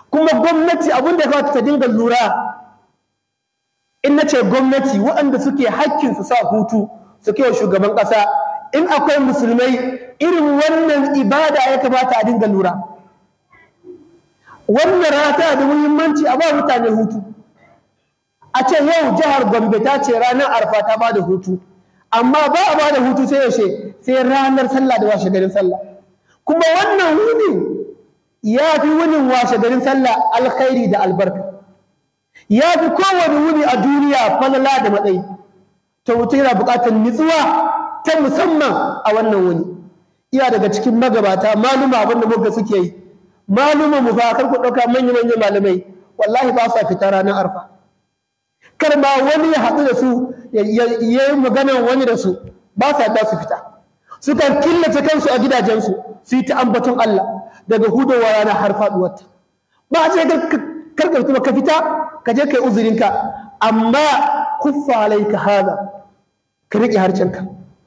kuma gwamnati abin da ya kamata ta dinga lura in na ce gwamnati waɗanda suke hakkin su sa hutu su wa shugaban ƙasa in akwai musulmai irin wannan ibada ya kamata a dinga lura wannan rana tana da muhimmanci a ba mutane hutu a ce yau jihar gombe ta ce ranar arfa ta ba da hutu amma ba a ba da hutu sai yaushe sai ranar sallah da washe garin sallah kuma wannan wuni ya fi wunin washe garin sallah alkhairi da albarka ya fi kowane wuni a duniya falala da matsayi to mutum yana buƙatar nutsuwa ta musamman a wannan wuni iya daga cikin magabata maluma abin da muka suke yi maluma mu fa kar ku ɗauka manya manyan malamai wallahi ba sa fita ranar arfa kar ma wani ya haɗu da su ya yi maganar wani da su ba sa da su fita sukan killace kansu a gidajensu su yi ta ambaton Allah daga hudowa rana har faɗuwarta ba a ce karkar kuma ka fita ka je kai uzurinka amma kuffa alaika hada ka riƙe harcenka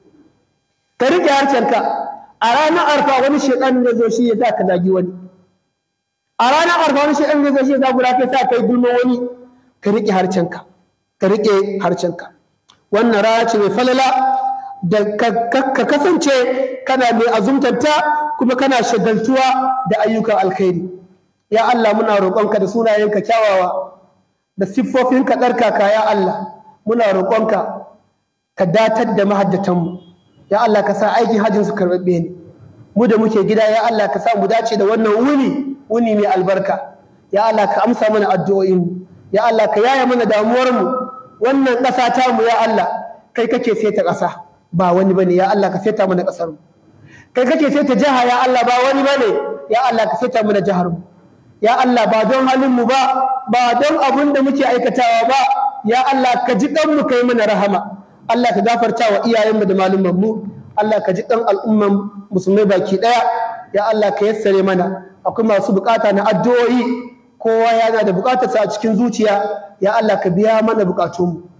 ka riƙe harcenka a ranar arfa wani shedan ne zo shi ya sa ka zagi wani a ranar arfa wani shedan ne zo shi ya zagura ka sa kai gulman wani ka riƙe harcenka ka riƙe harcenka wannan rana ce mai falala da ka kasance kana mai azumtanta kuma kana shagaltuwa da ayyukan alkhairi ya Allah muna roƙonka da sunayenka kyawawa da siffofinka ɗarkaka ya Allah muna roƙonka ka datar da mahaddatanmu ya Allah ka sa aikin hajjin su karɓaɓɓe ne mu da muke gida ya Allah ka sa mu dace da wannan wuni wuni mai albarka ya Allah ka amsa mana addu'o'inmu ya Allah ka yaya mana damuwarmu wannan ƙasa tamu ya Allah kai kake saita ƙasa ba wani bane ya Allah ka saita mana ƙasarmu kai kake saita jiha ya Allah ba wani bane ya Allah ka saita mana jiharmu ya Allah ba don halinmu ba ba don abin da muke aikatawa ba ya Allah ka ji ɗanmu kai mana rahama Allah ka gafarta wa iyayenmu da malumanmu Allah ka ji ɗan al'umman musulmai baki ɗaya ya Allah ka yassare mana akwai masu bukata na addu'o'i kowa yana da bukatarsa a cikin zuciya ya Allah ka biya mana bukatunmu